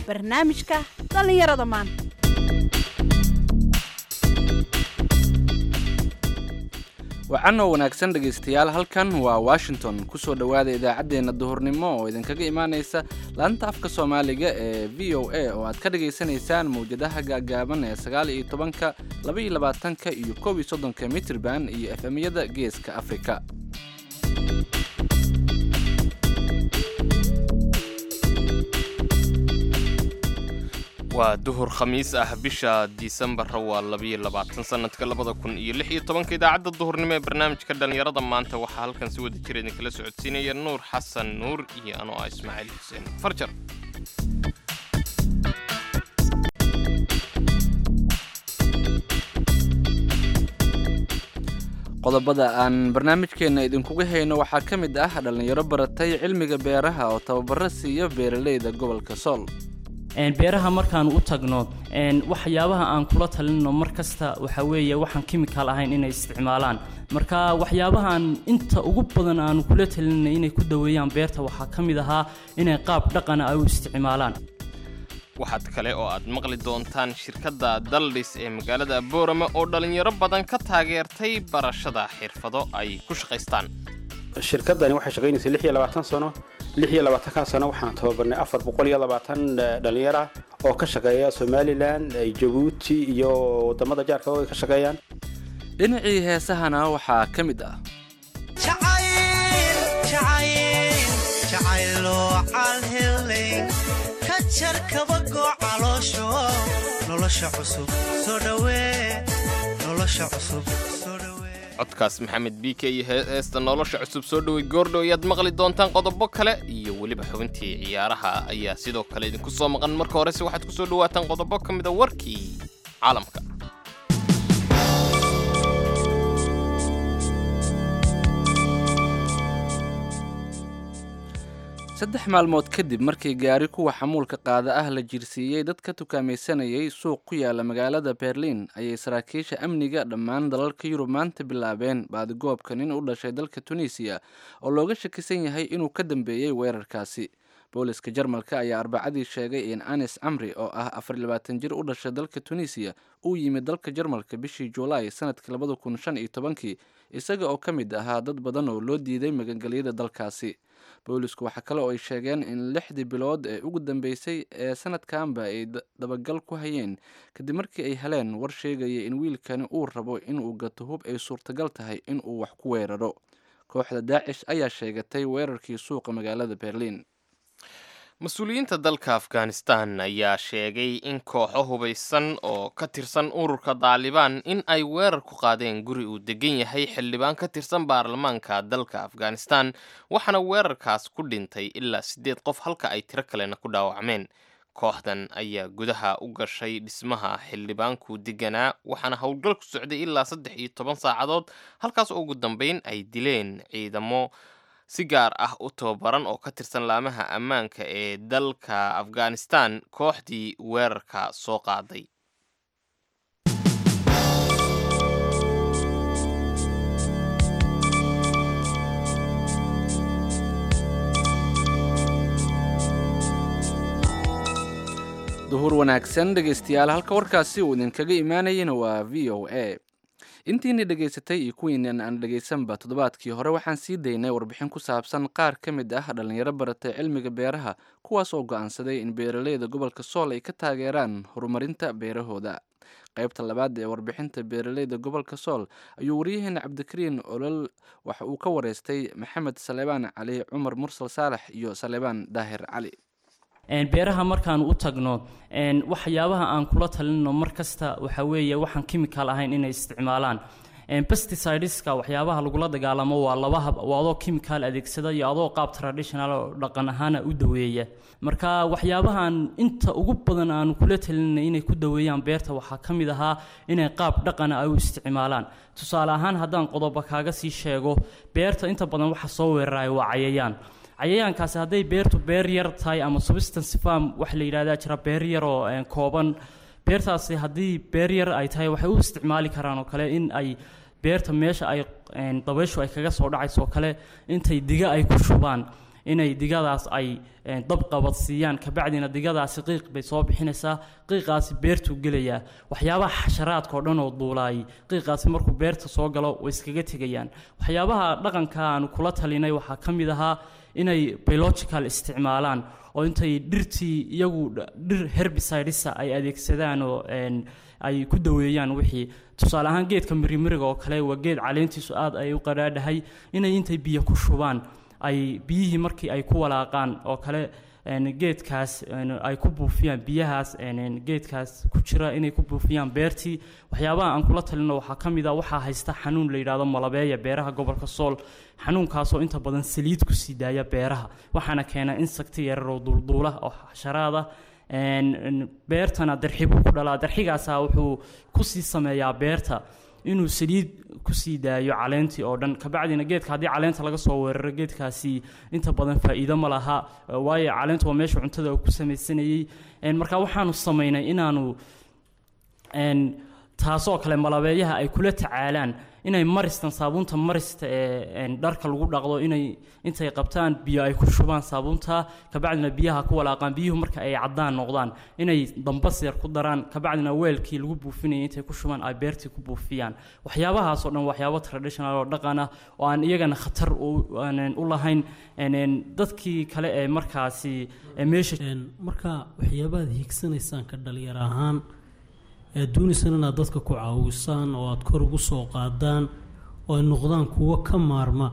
barnaamijka dhallinyarada maanta wacanoo wanaagsan dhegaystayaal halkan waa washington kusoo dhowaada idaacaddeenna duhurnimo oo idinkaga imaanaysa laanta afka soomaaliga ee v o a oo aad ka dhagaysanaysaan mawjadaha gaagaaban ee sagaal iyo tobanka laba iyo labaatanka iyo koob iyo soddonka mitrban iyo efemyada geeska afrika waa duhur khamiis ah bisha disembarra waa labayo labaatan sanadka labada kun iyo lix iyo tobanka idaacadda duhurnimo ee barnaamijka dhallinyarada maanta waxaa halkan si wada jira idinkala socodsiinaya nuur xasan nuur iyo anoo ah ismaaciil xuseen farjar qodobada aan barnaamijkeenna idinkuga hayno waxaa ka mid ah dhallinyaro baratay cilmiga beeraha oo tababaro siiya beeralayda gobolka sool beeraha markaan u tagno waxyaabaha aan kula talinno mar kasta waxaa weeye waxaan kimikaal ahayn inay isticmaalaan marka waxyaabahaan inta ugu badan aanu kula talinna inay ku daweeyaan beerta waxaa ka mid ahaa inay qaab dhaqana ay u isticmaalaan waxaad kale oo aad maqli doontaan shirkadda daldhis ee magaalada boorama oo dhallinyaro badan ka taageertay barashada xirfado ay ku shaqaystaan shirkadani waxay shaqaynaysay lix iyo labaatan sano lix iyo labaatankaa sano waxaan tababarnay afar boqol iyo labaatan dhallinyara oo ka shaqeeya somalilan jabuuti iyo wadamada jaarka oo ay ka shaqeeyaan dhinacii heesahana waxaa ka mid ah codkaas maxamed b k iyo heesta nolosha cusub soo dhowey goordhow ayaad maqli doontaan qodobo kale iyo weliba xubintii ciyaaraha ayaa sidoo kale idinku soo maqan marka horese waxaad ku soo dhowaataan qodobo ka mida warkii caalamka saddex maalmood kadib markii gaari kuwa xamuulka qaada ah la jirsiiyey dad ka tukaamaysanayay suuq ku yaala magaalada berliin ayay saraakiisha amniga dhammaan dalalka yurub maanta bilaabeen baadigoobka nin u dhashay dalka tunisiya oo looga shakisan yahay inuu ka dambeeyey weerarkaasi booliska jarmalka ayaa arbacadii sheegay in anis camri oo ah afar labaatan jir u dhashay dalka tunisiya uu yimid dalka jarmalka bishii juulaay sanadkii labada kun shan iyo tobankii isaga oo ka mid ahaa dad badan oo loo diiday magangelyada dalkaasi boolisku waxaa kale oo ay sheegeen in lixdii bilood ee ugu dambeysay ee sanadkanba ay dabagal ku hayeen kadib markii ay heleen war sheegaya in wiilkani uu rabo inuu gato hub ay suurtagal tahay inuu wax ku weeraro kooxda daacish ayaa sheegatay weerarkii suuqa magaalada berliin mas-uuliyiinta dalka afghanistan ayaa sheegay in kooxo hubaysan oo ka tirsan ururka daalibaan in ay weerar ku qaadeen guri uu degan yahay xildhibaan ka tirsan baarlamaanka dalka afghanistan waxaana weerarkaas ku dhintay ilaa siddeed qof halka ay tiro kalena ku dhaawacmeen kooxdan ayaa gudaha u gashay dhismaha xildhibaanku deganaa waxaana howlgal ku socday ilaa saddex iyo toban saacadood halkaas oo ugu dambeyn ay dileen ciidamo si gaar ah u tababaran oo ka tirsan laamaha ammaanka ee dalka afghanistan kooxdii weerarka soo qaaday duhur wanaagsan dhegaystayaal halka warkaasi uu idinkaga imaanayana waa v o a intiina dhegaysatay iyo kuwiinan aan dhegaysanba toddobaadkii hore waxaan sii daynay warbixin ku saabsan qaar ka mid ah dhallinyaro baratay cilmiga beeraha kuwaas oo go'aansaday in beeralayda gobolka sool ay ka taageeraan horumarinta beerahooda qaybta labaad ee warbixinta beeralayda gobolka sool ayuu waryaheena cabdikariin olol waxa uu ka wareystay maxamed saleebaan cali cumar mursal saalax iyo saleebaan daahir cali beeraha markaan u tagno waxyaabaha aan kula talinno mar kasta waxaa weeye waxaan kimikaal ahayn inay isticmaalaan pesticideska waxyaabaha lagula dagaalamo waa laba hab waa adoo kimikaal adeegsada iyo adoo qaab traditional oo dhaqan ahaana u daweeya marka waxyaabahan inta ugu badan aanu kula talinay inay ku daweeyaan beerta waxaa ka mid ahaa inay qaab dhaqana ay u isticmaalaan tusaale ahaan haddaan qodobo kaaga sii sheego beerta inta badan waxa soo weeraraya waa cayayaan cayayaankaasi hadday beertu beer yar tahay ama substance farm waxa la yidhahdaa jira beer yar oo kooban beertaasi haddii beer yar ay tahay waxay u isticmaali karaan oo kale in ay beerta meesha ay dabayshu ay kaga soo dhacayso oo kale intay diga ay ku shubaan inay digadaas ay een, dab qabadsiiyaan kabacdina digadaasi qiiq bay soo bixinaysaa qiiqaasi beertuu gelayaa waxyaabaha xasharaadka oo dhan oo duulaayay qiiqaasi markuu beerta soo galo way iskaga tegayaan waxyaabaha dhaqanka aanu kula talinay waxaa ka mid ahaa inay biological isticmaalaan oo intay dhirtii iyagu dh- dhir herbicidesa ay adeegsadaan oo een, ay ku daweeyaan wixii tusaale ahaan geedka mirimiriga oo kale waa geed caleentiisu aad ay u qadhaadhahay inay intay biyo ku shubaan ay biyihii markii ay ku walaaqaan oo kale een, geedkaas een, ay ku buufiyaan biyahaas een, een, geedkaas ku jira inay ku buufiyaan beertii waxyaabaha aan kula talino waxaa ka mid a waxaa haysta xanuun la yidhaahdo malabeeya beeraha gobolka sool xanuunkaasoo inta badan saliid kusii daaya beeraha waxaana keena insakti yarar oo duulduula oo xasharaada een, een, beertana darxibuu ku dhalaa darxigaasa wuxuu kusii sameeyaa beerta inuu saliid kusii daayo caleentii oo dhan kabacdina geedka haddii caleenta laga soo weeraro geedkaasi inta badan faa'iido ma laha eh, waayo caleentu waa meesha cuntada uu ku samaysanayey Een, marka waxaanu samaynay inaanu een, taasoo kale malabeeyaha ay kula tacaalaan inay maristan saabuunta marista ee een, dharka lagu dhaqdo inay intay qabtaan biyo ay ku shubaan saabuunta kabacdina biyaha ku walaaqaan biyuhu marka ay caddaan noqdaan inay dambas yar ku daraan kabacdina weelkii lagu buufinayay intay ku shubaan ay beertii ku buufiyaan waxyaabahaas oo dhan waxyaabo traditional oo dhaqan ah oo aan iyagana khatar u aanan u lahayn een, een, dadkii kale ee markaasi ee meesha Een, marka waxyaabaad hiigsanaysaan ka dhalinyar ahaan ee doonaysaan inaad dadka ku caawisaan oo aad kor ugu soo qaadaan oo ay noqdaan kuwo ka maarma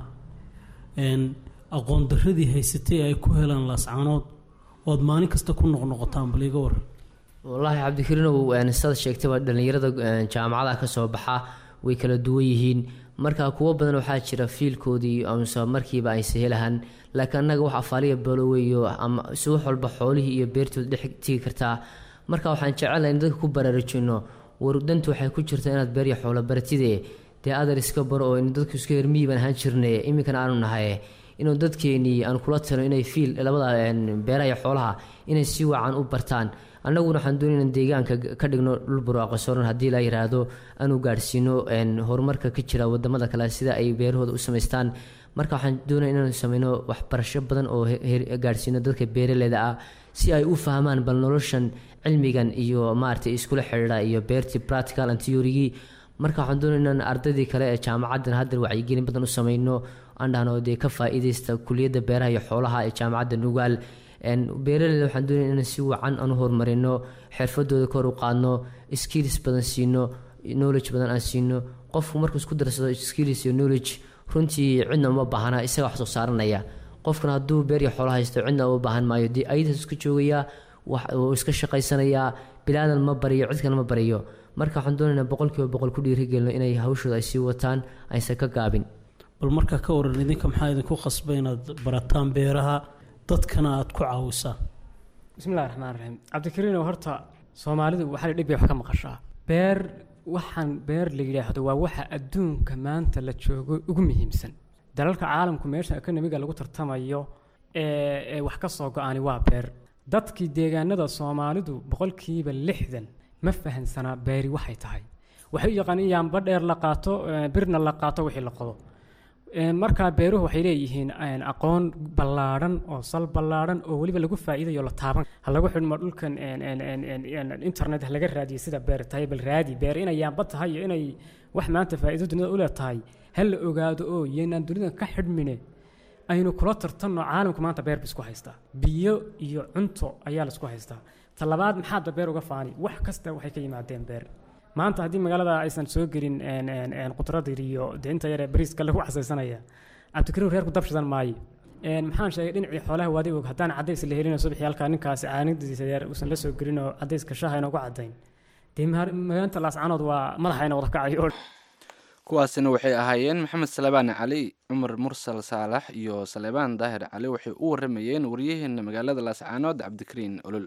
een, aqoon darradii haysatay ay ku helaan laascanood oo aad maalin kasta ku noqnoqotaan bal iga waran wallaahi cabdikariinow een, sidaad sheegtayba dhallinyarada een, jaamacadaha ka soo baxa way kala duwan yihiin marka kuwo badan waxaa jira fiilkoodii amase markiiba ayse helahan laakiin annaga wax afaaliya baloweyo ama si wax walba xoolihii iyo beertooda dhex tegi kartaa marka waxaan jecelahay in dadka ku baraarujino warudantu waxay ku jirtaa inaad beer iyo xoolo baratide dee adar iska baro oo in dadku iska hermiyi baan ahaan jirnay iminkana aanu nahay inuu dadkeenii aan kula talo inay fiil labada een, beeraha iyo xoolaha inay si wacan u bartaan annaguna waxaan doonayna in deegaanka ka dhigno dhul barwaaqo soran haddii la yiraahdo aanu gaadhsiino een, horumarka ka jira wadamada kale sida ay beerahooda u samaystaan marka waxaan doonaya inaanu sameyno waxbarasho badan oo he- he- gaadhsiino dadka beeraleyda ah si ay u fahmaan bal noloshan cilmigan iyo maaragtay iskula xidhiidha iyo beertii practical and theory marka waxaan doonayna in ardaydii kale ee jaamacaddan hadda wacyigelin badan u sameyno aan dhahno dee ka faa'iidaysta kuliyadda beeraha iyo xoolaha ee jaamacadda nugaal Een, beeraleyda waxaan doonaya inaan si wacan aan u horumarino xirfadooda kor u qaadno skills badan siino knowledge badan aan siino qofku markuu isku darsado skills iyo knowledge runtii cidna uma baahna isaga wax soo saaranaya qofkana hadduu beer iyo xoolo haysto cidna uma baahan maayo dee ayadaas iska joogayaa wax uu iska shaqaysanayaa bilaadan ma bariyo cid kale ma bariyo marka waxaan doonaynaa boqolkiiba boqol ku dhiirigelino inay hawshooda ay sii wataan aysan ka gaabin bal markaa ka waran idinka maxaa idinku khasba inaad barataan beeraha dadkana aad ku caawisaan bismillahi raxmaan raxiim cabdikariinow horta soomaalidu waxaa dhib bay wax ka maqashaa beer waxaan beer la yidhaahdo waa waxa adduunka maanta la joogo ugu muhiimsan dalalka caalamku meesha ekonomiga lagu tartamayo ee ee wax ka soo go-ani waa beer dadkii deegaanada soomaalidu boqolkiiba lixdan ma fahansanaa beeri waxay tahay waxay u yaqaaniin yaamba dheer la qaato ee, birna la qaato wixii la qodo Ee, markaa beeruhu waxay leeyihiin een, aqoon ballaadhan oo sal ballaadhan oo weliba lagu faa'iidayo la taaban ha lagu xidhmo dhulkan een, een, een, een, een, internet ha laga raadiyo sida beer tahay bal raadi beer inay yaamba tahay iyo inay wax maanta faa'iido dunida u leetahay ha la ogaado oo yaynaan dunida ka xidhmine aynu kula tartanno caalamku maanta beer ba isku haystaa biyo iyo cunto ayaa la isku haystaa talabaad maxaadba beer uga faani wax kasta waxay ka yimaadeen beer maanta haddii magaalada aysan soo gelin een, een, een, qudradir iyo dee inta yaree bariiska lagu casaysanaya cabdikariim reerku dabshadan maayo Een, maxaan sheegay dhinacii xoolaha waadi og haddaan cadays la helin oo subaxii halkaa ninkaasi caanidiisa yar uusan la soo gelin oo cadayska shaaha inoogu cadayn dee ma- magaalanta laascanood waa madaxayna wada kacayo kuwaasina waxay ahaayeen maxamed salebaan cali cumar mursal saalax iyo salebaan daahir cali waxay u waramayeen waryaheena magaalada laascaanood cabdikariin olol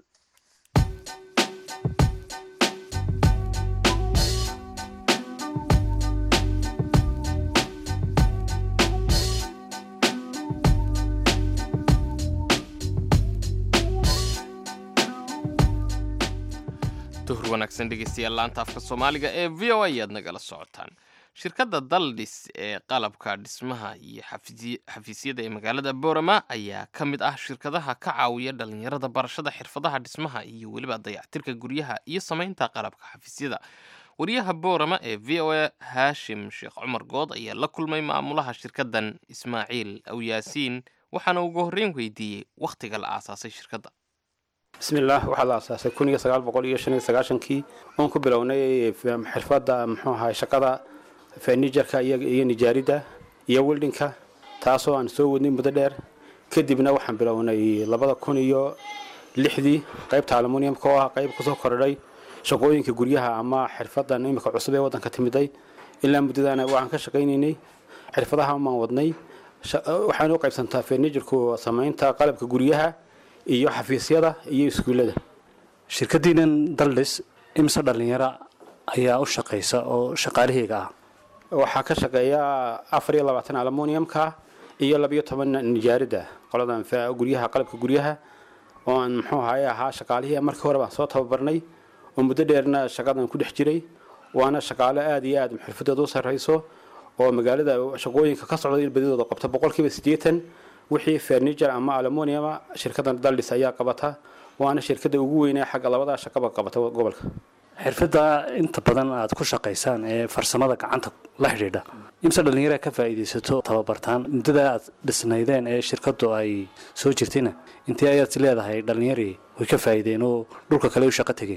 duhur wanaagsan dhegeystayaal laanta afka soomaaliga ee v o a ayaad nagala socotaan shirkadda daldhis ee qalabka dhismaha iyo xafisi- xafiisyada ee magaalada boorama ayaa ka mid ah shirkadaha ka caawiya dhalinyarada barashada xirfadaha dhismaha iyo weliba dayactirka guryaha iyo samaynta qalabka xafiisyada wariyaha boorama ee v o a haashim sheekh cumar good ayaa la kulmay maamulaha shirkaddan ismaaciil awyaasiin waxaana ugu horreyn weydiiyey wakhtiga la aasaasay shirkadda bismillaah waxaa la aasaasay kun iyo sagaal boqol iyo shan iyo sagaashankii oon ku bilownay f- xirfadda muxuu ahay shaqada furniturka iyo iyo nijaaridda iyo wildinka taasoo aan soo wadnay muddo dheer kadibna waxaan bilownay labada kun iyo lixdii qaybta aluminiumka oo ah qayb kusoo kordhay shaqooyinka guryaha ama xirfadan imika cusub ee waddanka timiday ilaa muddadaana waxaan ka shaqaynaynay xirfadaha maan wadnay Sha- waxaan u qaybsantaa furniturku samaynta qalabka guryaha iyo xafiisyada iyo iskuullada shirkadiinan daldhis imse dhallinyaro ayaa u shaqaysa oo shaqaalaheyga ah waxaa ka shaqeeya afar iyo labaatan aluminiumka iyo labiyo toban nijaaridda qoladan fa- guryaha qalabka guryaha oo aan muxuu ahaye ahaa shaqaalihii markii hore baan soo tababarnay oo muddo dheerna shaqadan ku dhex jiray waana shaqaale aada iyo aada xirfadeed u sarreyso oo magaalada shaqooyinka ka socda badidooda qabta boqolkiiba siddeetan wixii furniture ama aluminiuma shirkadan daldhis ayaa qabata waana shirkada ugu weynee xagga labadaa shaqaba qabata gobolka xirfadda inta badan aad ku shaqaysaan ee farsamada gacanta la xidhiidha imse dhallinyara ka faa'iidaysato tababartaan muddada aad dhisnaydeen ee shirkaddu ay soo jirtayna intee ayaad is leedahay dhallinyarii way ka faa'iideen oo dhulka kale u shaqo tegeen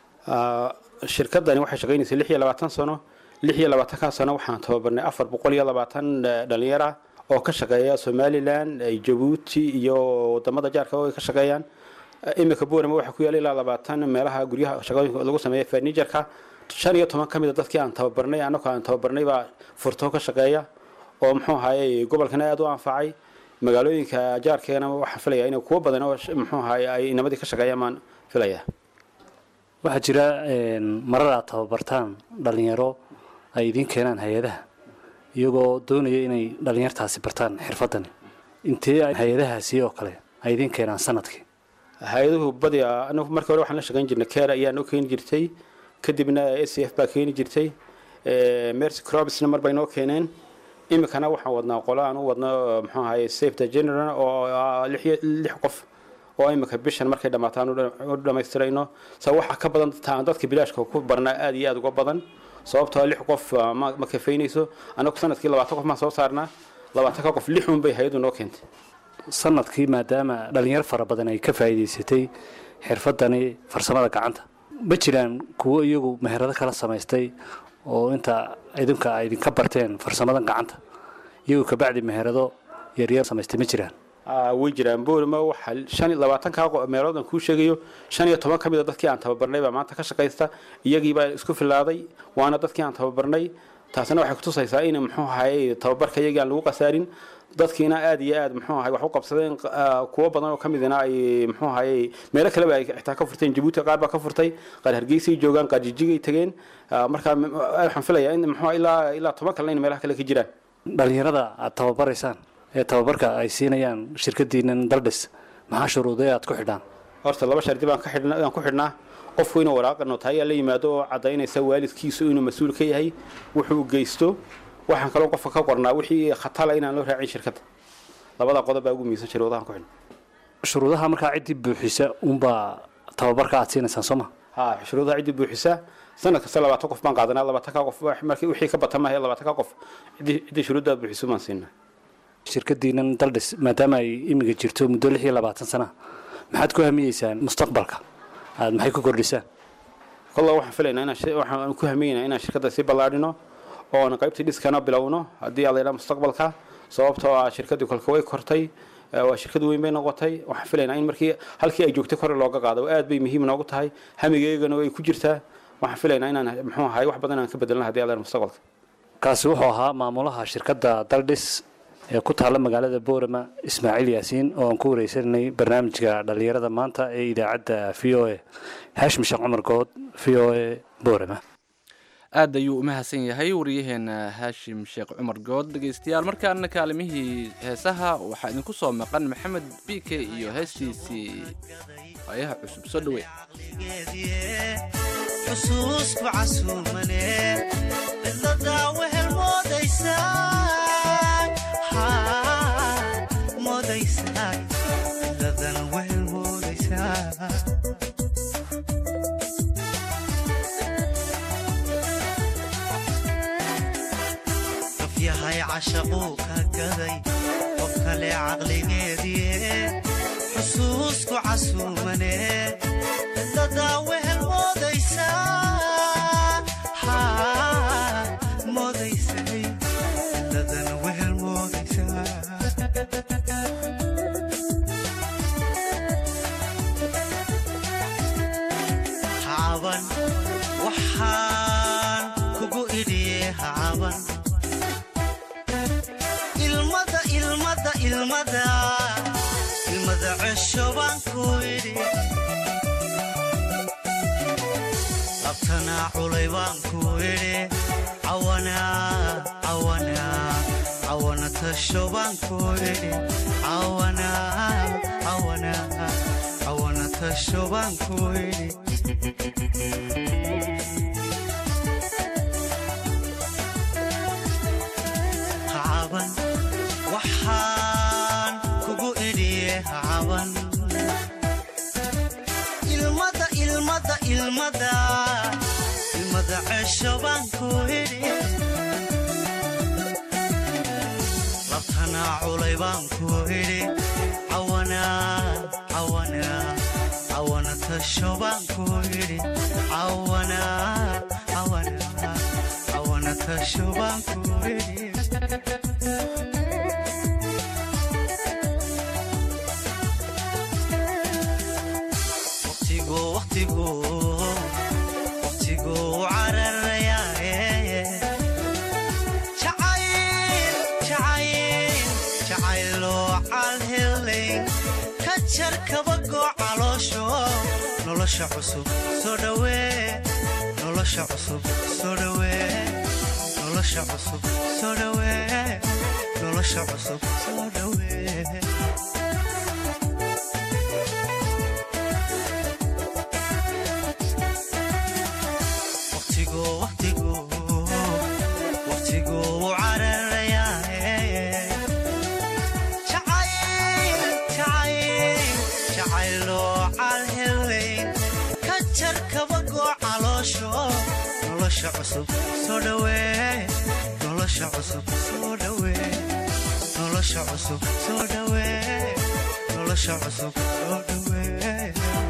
Ah, shirkadani waxay shaqaynaysay lix iyo labaatan sano lix iyo labaatankaa sano waxaan tababarnay afar boqol iyo labaatan eh, dhalinyaro ah oo ka shaqeeya somalilan eh, jabuuti iyo wadamada jaarka oo ay ka shaqeeyaan Eh, iminka boorama waxaa ku yaala ilaa labaatan meelaha guryaha shaqooyinka lagu sameeya furniturka shan iyo toban ka mid a dadkii aan tababarnay annagoo aan tababarnay baa furtoo ka shaqeeya oo muxuu ahaye gobolkana aada u anfacay magaalooyinka jaarkeena waxaan filayaa in kuwo badan oo sh- muxuu ahaye ay inamadii ka shaqeeyaan baan filayaa waxaa jira een, marar aad tababartaan dhallinyaro ay idiin keenaan hay-adaha iyagoo doonaya inay dhallinyartaasi bartaan xirfadani intee ay hay-adahaasi oo kale ay idiin keenaan sanadkii hay-aduhu badi anagu markii hore waxaan la shaqayn jirnay care ayaa noo keeni jirtay kadibna a c f baa keeni jirtay Eh, mercy crobsna mar bay noo keeneen iminkana waxaan wadnaa qolo aan u wadno muxuu ahaye safety general oo ah lix iyo- lix qof oo iminka bishan markay dhammaataan u dha- u dhammaystirayno sa waxaa ka badan taan dadka bilaashka ku barnaa aada iyo aada uga badan sababtoo ah lix qof ah, ma ma kafaynayso anagu sanadkii labaatan qof maan soo saarnaa labaatanka qof lix un bay hay-adu noo keentay sanadkii maadaama dhallinyaro fara badan ay ka faa'iidaysatay xirfadani farsamada gacanta ma jiraan kuwo iyagu meherado kala samaystay oo inta idinka ay idinka barteen farsamadan gacanta iyagu kabacdi meherado yaryar samaystay ma jiraan Ah, way jiraan boorima waxaa shan iyo labaatanka qo- meelood aan kuu sheegayo shan iyo toban ka mid a dadkii aan tababarnay baa maanta ka shaqaysta iyagiibaa isku filaaday waana dadkii aan tababarnay taasina waxay kutusaysaa in muxuu ahaye tababarka iyagii aan lagu qasaarin dadkiina aada iyo aada muxuu ahay wax u qabsadeen ah, kuwo badan oo ka midina ay muxuu ahaye meelo kaleba ay xitaa ka furteen jabuuti qaar baa ka furtay qaar hargeysay joogaan qaar jijigay tageen Ah, marka m- waxaan filayaa in muxuu ahaa ilaa ilaa toban kalena in meelaha kale ka jiraan dhallinyarada aad tababaraysaan ee tababarka ay siinayaan shirkadiinan daldhis maxaa shuruudee aad ku xidhaan horta laba shardi baan ka xidhnaa aan ku xidhnaa qofku inuu waraaqa nootaayaa la yimaado oo caddaynaysa waalidkiisu inuu mas-uul ka yahay wuxuu geysto waxaan kaloo qofka ka qornaa wixii khatala inaan loo raacin shirkadda labada qodob baa ugu miisan shuruudahan ku xidhna shuruudaha markaa ciddii buuxisa unbaa tababarka aad siinaysaan soo ma ha shuruudaha ciddii buuxisa sanad kasta labaatan qof baan qaadanaa labaatanka qof wax- markii wixii ka bata maahe labaatanka qof ciddii ciddii shuruuddaa buuxiso baan siinaa shirkadiinan daldhis maadaama ay imiga jirto muddo lix iyo labaatan sana maxaad ku hamiyeysaan mustaqbalka aad maxay ku kordhisaan kolla waxaan filaynaa inaan shi- waxaan ku hamiyeynaa inaan shirkadda sii ballaadhino oon qaybtii dhiskana bilowno haddii aad laydhaa mustaqbalka sababtoo ah shirkaddii kolka way kortay eh, waa shirkad weyn bay noqotay waxaan filaynaa in markii halkii ay joogtay kore looga qaado aad bay muhiim noogu tahay hamigeygana way ku jirtaa waxaan filaynaa inaan muxuu ahay wax badan aan ka bedelno haddii aad laydhaa mustaqbalka kaasi wuxuu ahaa maamulaha shirkadda daldhis ee ku taalla magaalada boorama ismaaciil yaasiin oo aan ku wareysanay barnaamijka dhallinyarada maanta ee idaacadda v o a haashim sheekh cumar good v o a boorama aad ayuu u mahadsan yahay wariyaheena haashim sheekh cumar good dhegaystayaal markaana kaalimihii heesaha waxaa idinku soo maqan maxamed biike iyo heestiisii waayaha cusub soo dhaweey xusuusku casuumane cidladaa wehel yahay cashaquu ka gaday qof kale caqligeedii xusuusku casuumane dadaa wehel moodaysaa moodaysay dadana wehel moodaysaa hacaban waxaan kugu idhiye hacaban ilmada ilmada ilmada ilmada cesho baan ku idhi labtanaa culay baan ku idhi cawana cawana cawana tasho baan ku idhi cawana cawana cawana tasho baan ku idhi hacaban waxaan kugu idhiye hacaban ilmada ilmada ilmada ilmada cesho baan ku idhi labtanaa culay baan ku idhi cawana cawana cawana tasho baan ku idhi cawana cawana cawana tasho baan ku idhi waqtigu waqtigu waqtigu cararayaaye jacayl jacayl jacayloo calhelayn ka jar kabagoo caloosho nolosha cusub soo dhawee nolosha cusub soo dhawee nolosha cusub soo dhawee nolosha cusub soo dhawee waqtigu waqtigu waqtigu wuu cararayaaye jacayl jacayl jacayloo calhelayn ka jar kabagoo caloosho nolosha cusub soo dhawee nolosha cusub soo dhawee nolosha cusub soo dhawee nolosha cusub soo dhawee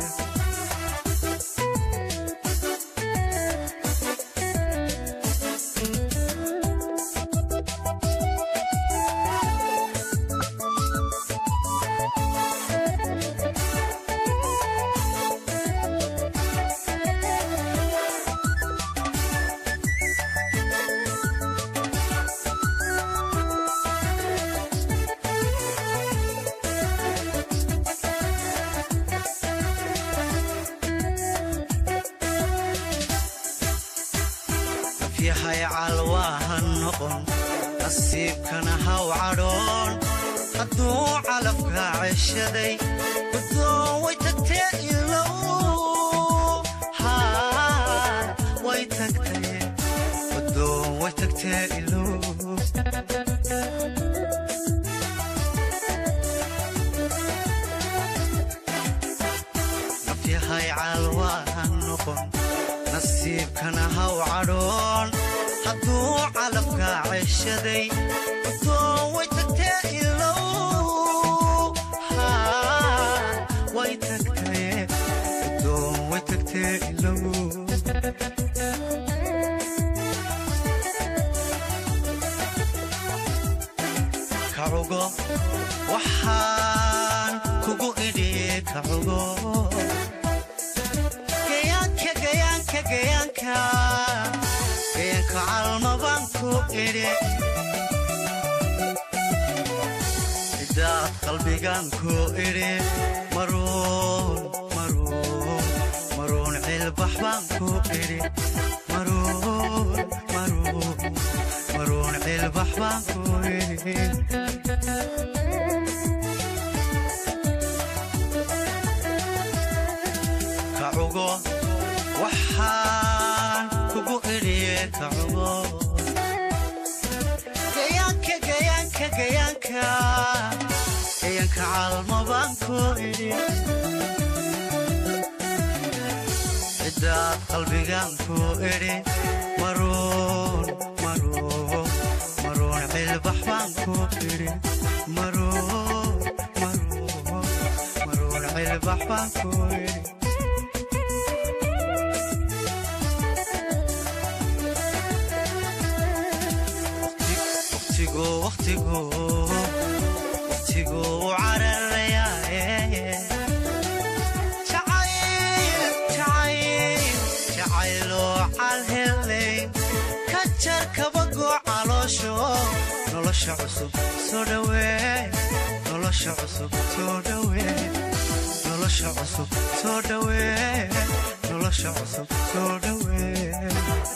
yahay calwaaha noqon nasiibkana haw cadhoon hadduu calafka ceshaday guddoon way tagtee ilow haa way tagtee guddoon way tagtee ilow nafyahay calwaaha noqon nasiibkana haw cadhoon hadduu calafka ceshaday guddoon way tagtee ilow haa way tagtee guddoon way tagtee ilow kacugo waxaan kugu idhi kacugo gayaanka gayaanka gayaanka gayaanka calmabaan ku idhi cidaad qalbigaan ku idhi maruun maruun maruun cilbax baan ku idhi maruun maruun maruun cilbax baan ku idhi kacugo waxaan kugu idhiye kacugo gayaanka gayaanka gayaanka gayaanka calmabaan ku idhi cidaad qalbigaan ku idhi maruun maruun maruun baan ku idhi maruun maruun maruun cilbax baan ku idhi waqtigu waqtigu waqtigu u cararayaaye jacayl jacayl jacayloo calhelayn ka jar kabagoo caloosho nolosha cusub soo dhawee nolosha cusub soo dhawee nolosha cusub soo dhawee nolosha cusub soo dhawee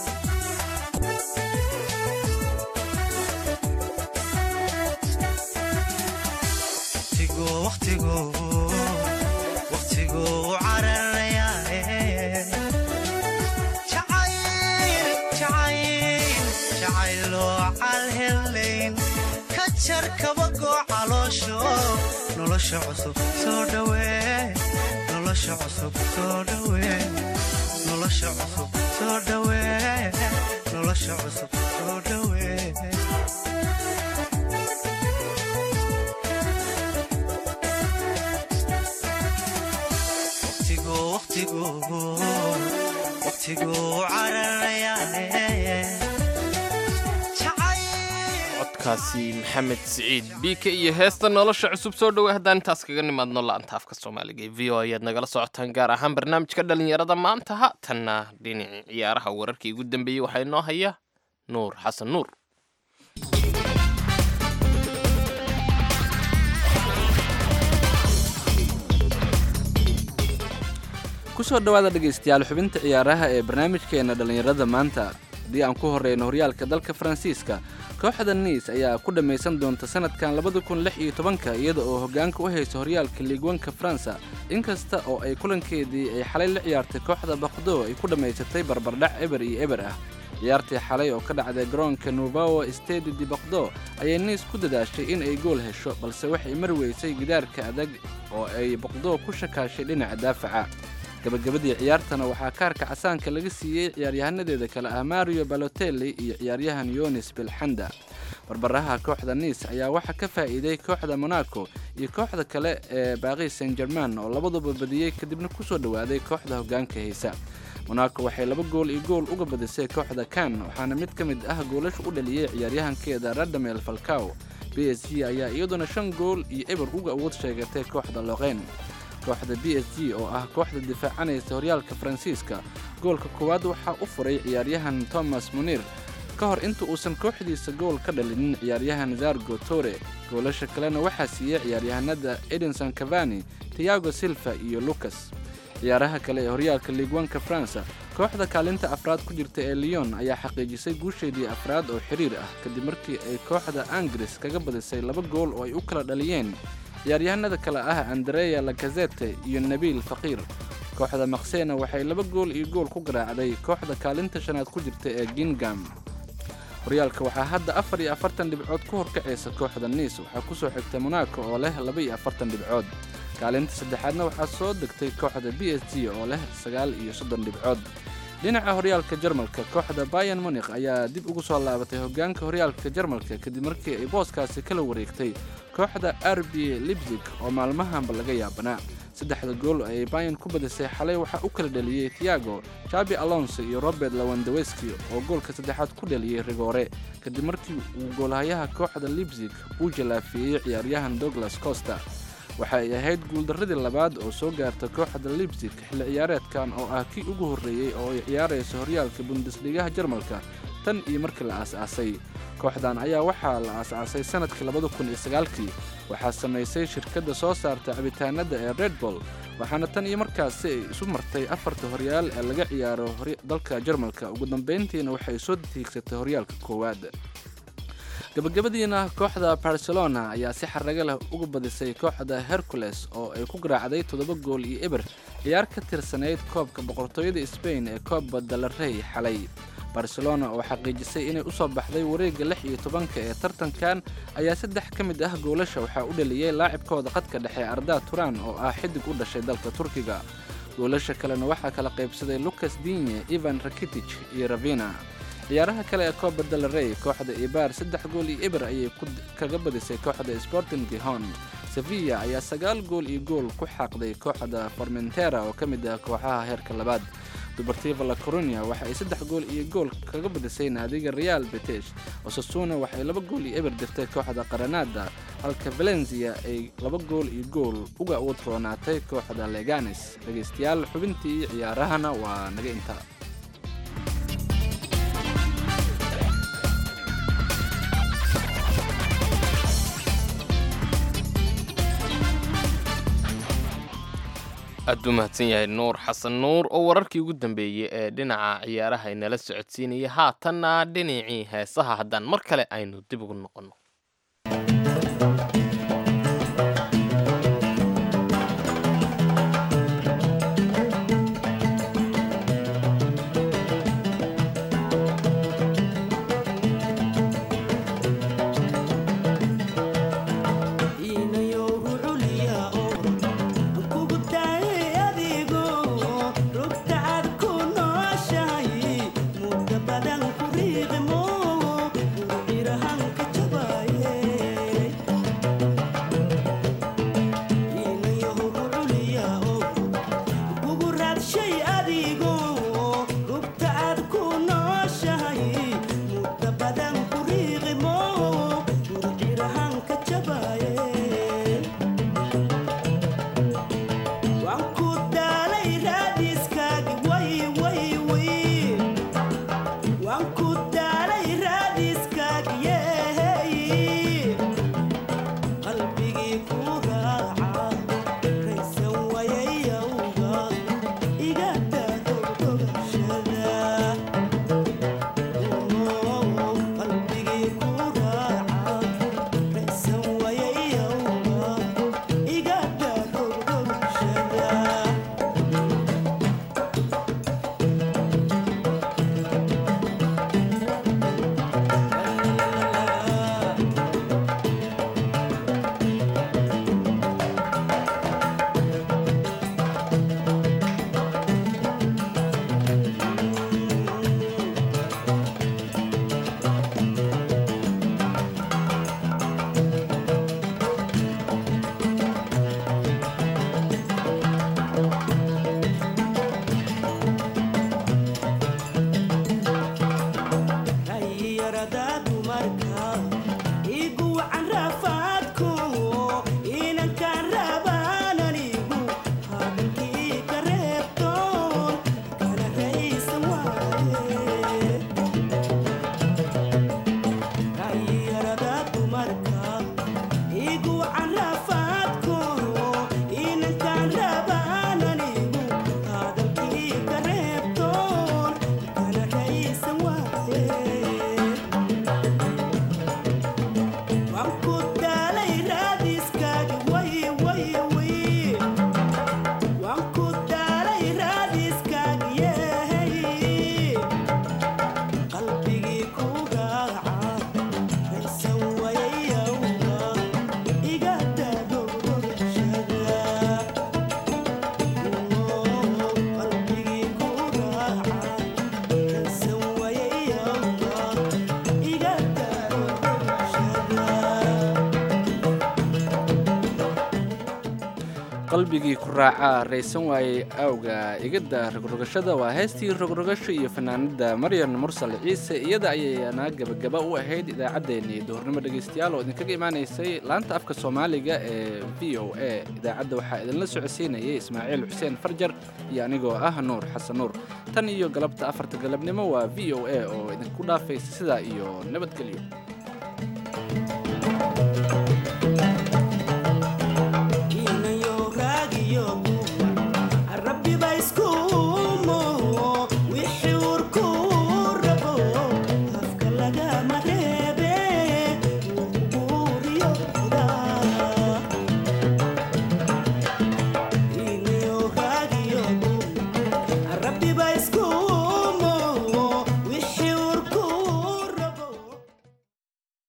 waqtigu waqtigu waqtigu u cararayaaye jacayl jacayl jacayloo calhelayn ka jar kabagoo caloosho nolosha cusub soo dhawee nolosha cusub soo dhawee nolosha cusub soo dhawee nolosha cusub soo dhawee waqtigu waqtigu waqtigu cararayaaye codkaasi maxamed siciid biike iyo heesta nolosha cusub soo dhowey haddaan intaas kaga nimaadno la-anta afka soomaaliga ee v o ayaad nagala socotaan gaar ahaan barnaamijka dhalinyarada maanta ha tanna dhinacii ciyaaraha wararkii ugu dambeeyey waxaa inoo haya nuur xasan nuur kusoo dhowaada dhegaystayaal xubinta ciyaaraha ee barnaamijkeena dhallinyarada maanta haddii aan ku horreyno horyaalka dalka faransiiska kooxda niis ayaa ku dhammaysan doonta sanadkan labada kun lix iyo tobanka iyada oo hoggaanka u haysa horyaalka liigwanka faransa inkasta oo ay kulankeedii ay xalay la ciyaartay kooxda bakdo ay ku dhammaysatay barbardhac eber iyo eber ah ciyaartii xalay oo ka dhacday garoonka nuvawo stedi di bakdo ayay niis ku dadaashay in ay gool hesho balse waxay mari weysay gidaarka adag oo ay bakdo ku shakaashay dhinaca daafaca gabagabadii ciyaartana waxaa kaarka casaanka laga siiyey ciyaaryahanadeeda kale ah mario balotelli iyo ciyaaryahan yonis bilxanda barbaraha kooxda niis ayaa waxaa ka faa'iiday kooxda monaco iyo kooxda kale ee baaqis san german oo labaduba badiyey kadibna kusoo dhowaaday kooxda hoggaanka haysa monaco waxay laba gool iyo gool uga badisay kooxda kan waxaana mid ka mid ah goolasha u dhaliyey ciyaaryahankeeda radamel falcaw b s g ayaa iyaduna shan gool iyo eber uga awood sheegatay kooxda loqeyn kooxda b s g oo ah kooxda difaacanaysa horyaalka faransiiska goolka koowaad waxaa u furay ciyaaryahan thomas munir ka hor inta uusan kooxdiisa gool ka dhalinin ciyaaryahan zargo tore goolasha kalena waxaa siiyey ciyaaryahanada edinson cavani tiago silva iyo lucas ciyaaraha kale ee horyaalka liigwanka faransa kooxda kaalinta afraad ku jirta ee lyon ayaa xaqiijisay guusheedii afraad oo xiriir ah kadib markii ay kooxda angris kaga badisay laba gool oo ay u kala dhaliyeen ciyaaryahanada kale ah andreya lakazete iyo nabiil faqiir kooxda maksena waxay laba gool iyo gool ku garaacday kooxda kaalinta shanaad ku jirta ee gingam horyaalka waxaa hadda afar iyo afartan dhibcood ku horkacaysa kooxda niis waxaa ku soo xigta monaco oo leh laba iyo afartan dhibcood kaalinta saddexaadna waxaa soo degtay kooxda b s g oo leh sagaal iyo soddon dhibcood dhinaca horyaalka jarmalka kooxda bayan munikh ayaa dib ugu soo laabatay hoggaanka horyaalka jarmalka kadib markii ay booskaasi kala wareegtay kooxda r b libzig oo maalmahanba laga yaabanaa saddexda gool ay bayan ku badisay xalay waxaa u kala dhaliyey thiago jabi alonso iyo robert lawandaweski oo goolka saddexaad ku dhaliyey rigoore kadib markii uu goolhayaha kooxda libzig uu jalaafeeyey ciyaaryahan douglas costa waxa ay ahayd guuldarradii labaad oo soo gaarta kooxda libzig xilli ciyaareedkan oo ah kii ugu horreeyey oo ay ciyaarayso horyaalka bundesligaha jarmalka tan iyo markii la aas-aasay kooxdan ayaa waxaa la aas-aasay sannadkii labada kun iyo sagaalkii waxaa samaysay shirkadda soo saarta cabitaanada ee red bull waxaana tan iyo markaasi ay isu martay afarta horyaal ee laga ciyaaro dalka jarmalka ugu dambayntiina waxay soo tiigsatay horyaalka koowaad gabagabadiina kooxda barcelona ayaa si xaraga leh uga badisay kooxda hercules oo ay ku garaacday toddoba gool iyo eber ciyaar ka tirsanayd koobka boqortooyada sbain ee koobba dalarey xalay barcelona oo xaqiijisay inay u soo baxday wareegga lix iyo tobanka ee tartankan ayaa saddex ka mid ah goolasha waxaa u dhaliyey laacibkooda qadka dhexe arda turan oo ah xidig u dhashay dalka turkiga goolasha kalena waxaa kala qaybsaday lucas dinye ivan rakitic iyo ravina ciyaaraha kale ee copa del rey kooxda ibar saddex gool iyo eber ayay kaga badisay kooxda sporting gihon sevilla ayaa sagaal gool iyo gool ku xaaqday kooxda formentera oo ka mid ah kooxaha heerka labaad dubartiva la corunia waxa ay saddex gool iyo gool kaga badisay naadiga real betesh osasuna waxay laba gool iyo eber dirtay kooxda qaranada halka valencia ay laba gool iyo gool uga utroonaatay kooxda leganes dhegaystayaal xubintii ciyaarahana waa naga intaa aad u mahadsan yahay nuur xasan nuur oo wararkii ugu dambeeyey ee dhinaca ciyaaraha inala socodsiinaya haatanna dhinacii heesaha haddaan mar kale aynu dib ugu noqonno qalbigii ku raacaa raysan waayey awga igada rogrogashada waa heestii rogrogasho iyo fanaanada maryan mursal ciise iyada ayaana gabagaba u ahayd idaacaddeenii duhurnimo dhegaystayaal oo idinkaga imaanaysay laanta afka soomaaliga ee v o a idaacadda waxaa idinla socodsiinayay ismaaciil xuseen farjar iyo anigoo ah nuur xasan nuur tan iyo galabta afarta galabnimo waa v o a oo idinku dhaafaysa sidaa iyo nabadgelyo